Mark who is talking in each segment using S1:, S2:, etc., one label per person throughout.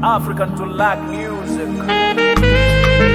S1: African to lack music.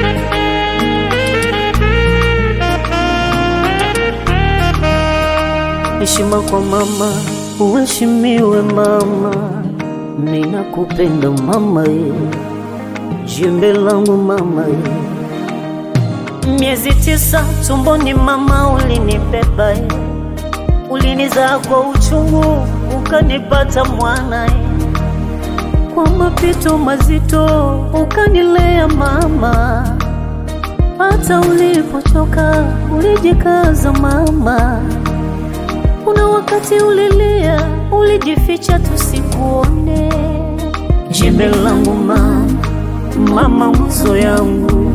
S2: Heshima kwa mama, uheshimiwe mama, ninakupenda mama ye, jembe langu mama ye. Miezi tisa tumboni mama ulinibeba ye, ulinizaa kwa uchungu ukanipata mwana ye, kwa mapito mazito ukanilea mama, hata ulipochoka ulijikaza mama. Kuna wakati ulilia, ulijificha tusikuone. Jembe langu mama, mama nguzo yangu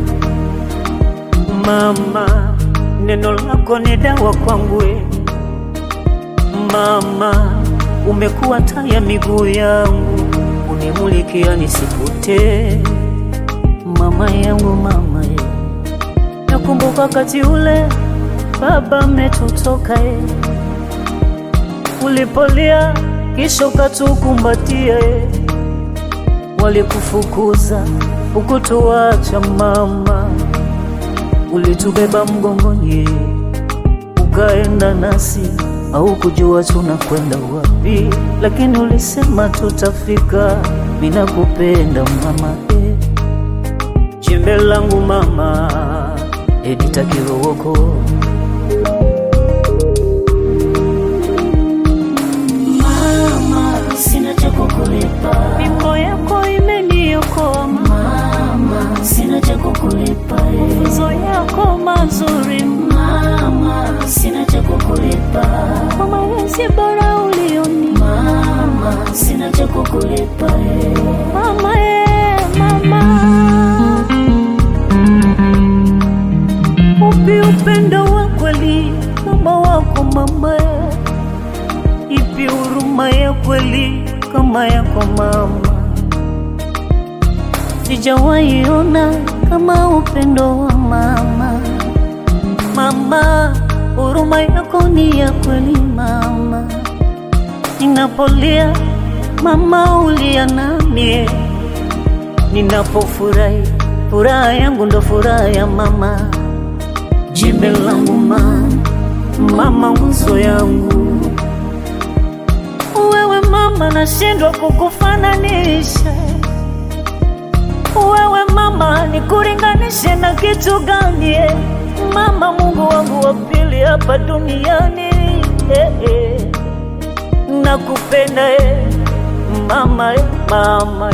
S2: mama, neno lako ni dawa kwangu e. Mama, umekuwa taa ya miguu yangu, unimulikia nisipotee. Mama yangu mama e, nakumbuka wakati ule baba ametutoka e ulipolia kisha ukatukumbatia, e. walikufukuza ukutuacha mama, ulitubeba mgongoni, ukaenda nasi, au kujua tunakwenda wapi, lakini ulisema tutafika. Ninakupenda mama, e. jembe langu mama, Edita Kirooko.
S3: Mama, sina cha kukulipa.
S2: Mimbo yako imeniokoa
S3: Mama, sina cha kukulipa. eh.
S2: mafunzo yako mazuri
S3: Mama, sina cha kukulipa.
S2: kwa malezi bora ulioni
S3: Mama, sina cha kukulipa. eh.
S2: mama ye mama upi upendo wa kweli kama wako mama ye ipi huruma ya kweli kama yako mama sijawahi ona kama upendo wa mama mama huruma yako ni ya kweli mama ninapolia mama ulia namie ninapofurahi furaha yangu ndo furaha ya mama jembe langu mama mama nguzo yangu wewe mama nashindwa kukufananisha wewe mama nikuringanishe na kitu gani eh? mama mungu wangu wa pili hapa duniani eh, eh. nakupenda eh. mama eh, mama eh.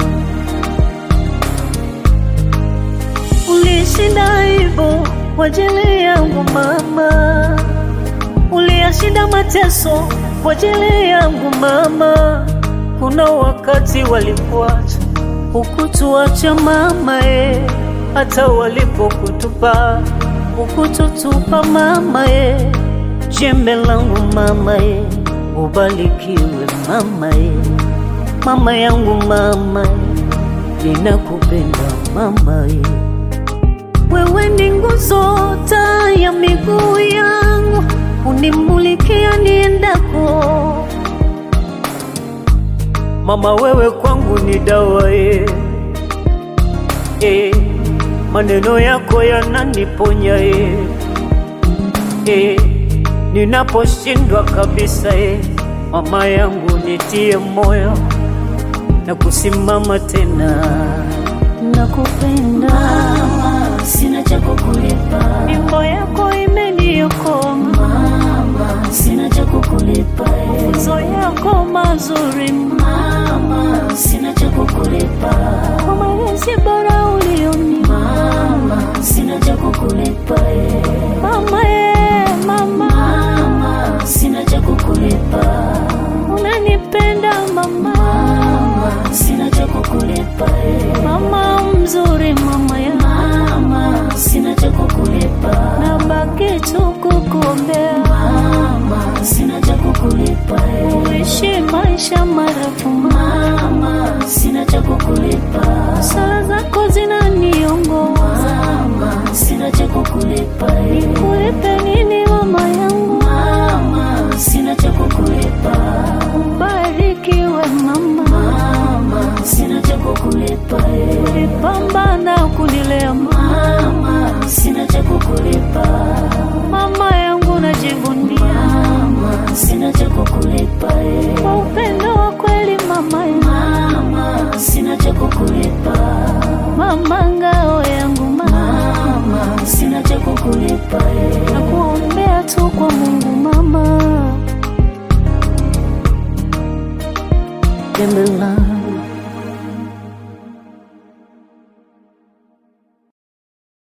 S2: ulishinda hivyo kwa ajili yangu mama uliyashinda mateso kwa ajili yangu mama kuna wakati walikuacha ukutuacha mama e hata walipokutupa ukututupa mama e jembe langu mama e ubarikiwe mama e mama yangu mama e ninakupenda mama e wewe ni nguzo taa ya miguu yangu unimulikia niendako mama wewe kwangu ni dawa e. E, maneno yako yananiponya e. E, ninaposhindwa kabisa e. mama yangu nitie moyo na kusimama tena nakupenda
S3: Mama, sina cha kukulipa.
S2: mimbo yako imeniokoa
S3: Mama, sina cha kukulipa. eh.
S2: mafunzo yako mazuri
S3: Mama, sina cha kukulipa.
S2: kwa malezi bora ulioni
S3: Mama, sina cha kukulipa. eh.
S2: mama ye mama
S3: Mama, sina cha kukulipa.
S2: unanipenda mama
S3: Mama, sina cha kukulipa. eh.
S2: mama mzuri mama ya
S3: Mama, sina cha kukulipa.
S2: nabaki tu kukuombea
S3: Mama, sina cha kukulipa. eh.
S2: uishi maisha marefu mama
S3: Mama, sina cha kukulipa.
S2: sala zako zinaniongoza
S3: Mama, sina cha kukulipa. eh.
S2: kulipe nini mama yangu
S3: Mama, sina cha kukulipa.
S2: ubarikiwe mama
S3: Mama, sina cha kukulipa. sina cha kukulipa
S2: mama ngao yangu mama,
S3: mama, sina cha kukulipa eh.
S2: nakuombea tu kwa Mungu mama, pembe langu